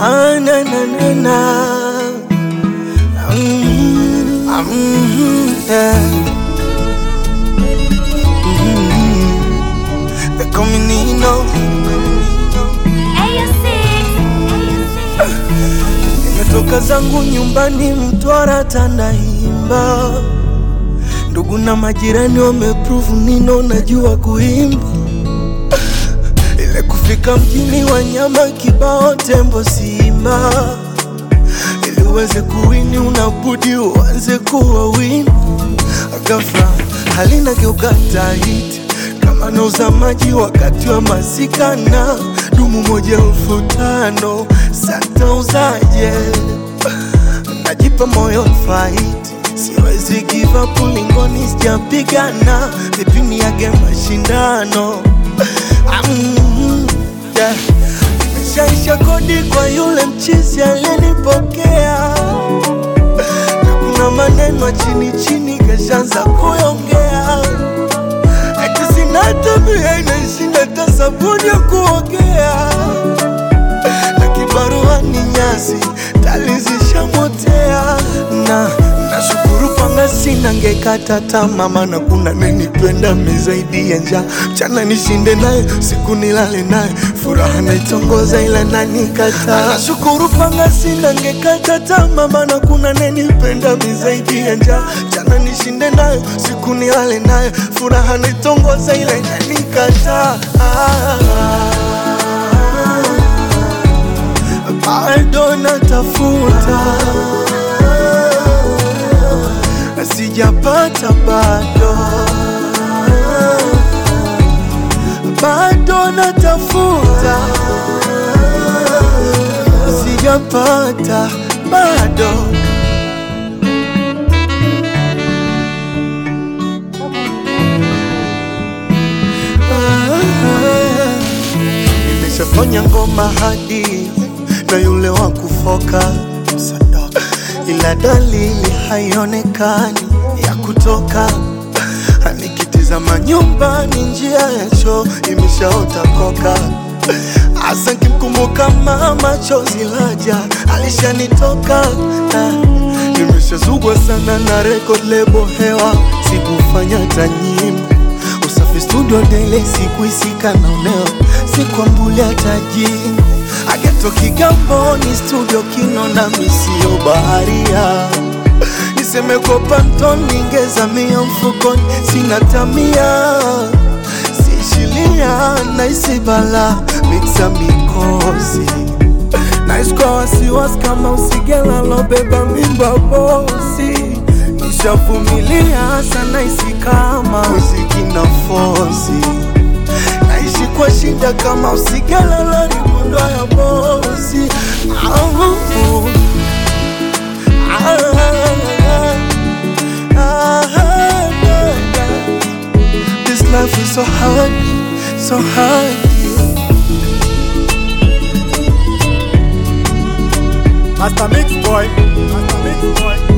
Ah, na, na, na, na. Mm, ah, mm, yeah. Mm, they call me Nino. Nimetoka zangu nyumbani Mtwara, Tandahimba. Ndugu na majirani wameprove Nino najua kuimba. Ile kufika mjini wanyama kibao, tembo, simba. Ili uweze kuwini unabudi uanze kuwa wini. Ghafla halina geuka tight kama nauza maji wakati wa masika na dumu moja elfu tano satauzaje? Najipa moyo fight, siwezi give up ulingoni, sijapigana vipini yage mashindano Mm, yeah. Nimeshaisha kodi kwa yule mchizi aliyenipokea na kuna maneno ya chini chini kashaanza kuyongea ati sina tabia inashinda hata sabuni ya kuogea na kibarua ni nyasi talizishamotea na nashukuru panga sina ngekata tamaa maana kuna nenipenda mizaidi ya njaa mchana nishinde naye siku nilale naye furaha naitongoza ila nanikata nashukuru panga sina ngekata tamaa maana kuna nenipenda mizaidi ya njaa mchana nishinde naye siku nilale naye furaha naitongoza ila inanikata bado natafuta sijapata bado bado natafuta sijapata bado nimeshafanya ngoma hadi na yule wa kufoka ila dalili haionekani ya kutoka. Nikitizama nyumbani, njia ya choo imeshaota koka. Asa nkimkumbuka mama, chozi laja alishanitoka. Ah, Nimeshazugwa sana na record label hewa, sikufanya hata nyimbo usafi studio dele, sikuisika na uneo, sikwambulia hata jimbo ageto Kigamboni studio Kinonda, misio baharia niseme kopa mtoni ngezamia mfukoni, sina tamia sishilia naisi bala miksa mikosi naishi kwa wasiwasi kama usigela lobeba mimba bosi nishavumilia sana isi kama muziki na fosi naishi kwa shida kama usigela loribundwa ya bosi Au, ah, ah, ah, This life is so hard, so hard Master Mix Boy. Master Mix Boy.